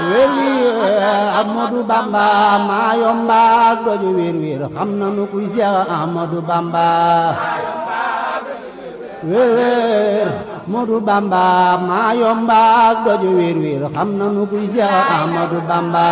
wér wér Ahmadu Bamba maa yomba doju wér wér xam nanu kuy Seex Ahmadu Bamba wér wér Ahmadu Bamba maa yomba doju wér wér xam nanu kuy Seex Ahmadu Bamba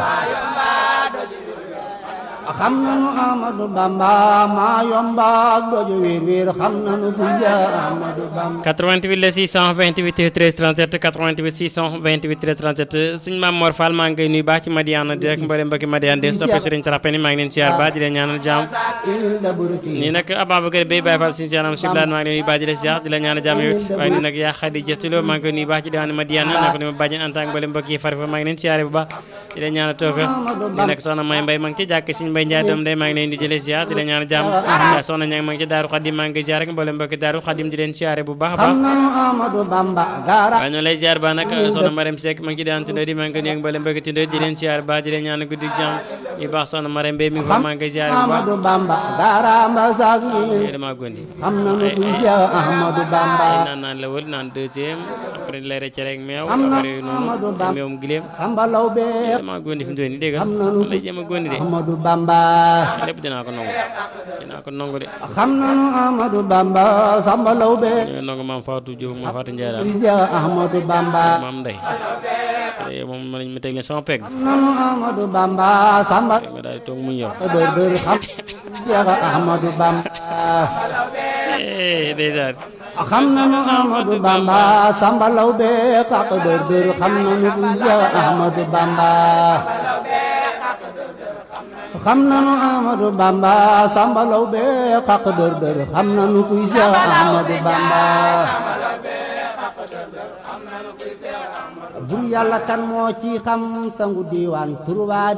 xam nanu Ahmadu Bamba maa yomba doju wér wér xam nanu kuy Seex Ahmadu Bamba 88 la 628 13 37 88 628 13 37 suñu maam Mor Fall maa ngi koy nuyu baax ci Madiana di rek mbooleem mbokki Madiana de soppe Serigne Sarapeni maa ngi leen siyaar baax di leen ñaanal jàmm nii nag Ababacar Bey Baye Fall suñu siyaanam siblaan maa ngi leen nuyu baax di leen siyaar di leen ñaanal jàmm yow it waaye nii nag yaa Xadi Jatuloo maa ngi koy nuyu baax ci diwaanu Madiana naa ko ni ma bàjjen en tant que mbooleem mbokk yi fari fa maa ngi leen siyaare bu baax di leen ñaanal toofe nii nag soxna May Mbay maa ngi ci jàkk Serigne Mbay Njaay doom day maa ngi leen di jëlee siyaar di leen ñaanal jàmm yaa soxna ñang maa ngi ci Daaru Xadim maa ngi koy siyaar rek mbooleem mbokki Daaru Xadim di leen siyaare bu baax a baax xam nanu Ahmadu Bamba gaara waaye noonu lay ziar ba nag soxna Marème Seck ma ngi ci daan tindoo di maa ngi ko nuyu mbooleem mbokki tindoo di leen ziar ba di leen ñaan guddi jàmm yu baax soxna Marème Mbaye mi ngi fa maa ngi koy ziar bu baax Ahmadu Bamba gaara mbasak yéen dama gondi xam nanu kuy Seex Ahmadu Bamba ay naan naan la wël naan deuxième après lay rëcc rek meew après yooyu noonu meewum gileem xambalaw bee dama gondi fi mu doon nii dégg xam nga nanu lay jéem a gondi de Ahmadu Bamba lépp dinaa ko nangu dinaa ko nangu de xam nanu Ahmadu Bamba xambalaw bee ñoo nangu maam Fatou Diop maam Fatou Ndiaye daal kuy Seex Ahmadu Bamba maam Ndeye te moom ma lañ ma teg leen sama pegg xam nanu Ahmadu Bamba samba nga daal di toog mu ñëw dër dër xam Seex Ahmadu Bamba eh déjà xam nanu Ahmadu Bamba samba law be kaq dër dër xam nanu kuy Seex Ahmadu Bamba xam nanu Ahmadu Bamba samba law be kaq dër dër xam nanu kuy Seex Ahmadu Bamba bur yàlla kan moo ci xam sangu diiwaan turwaa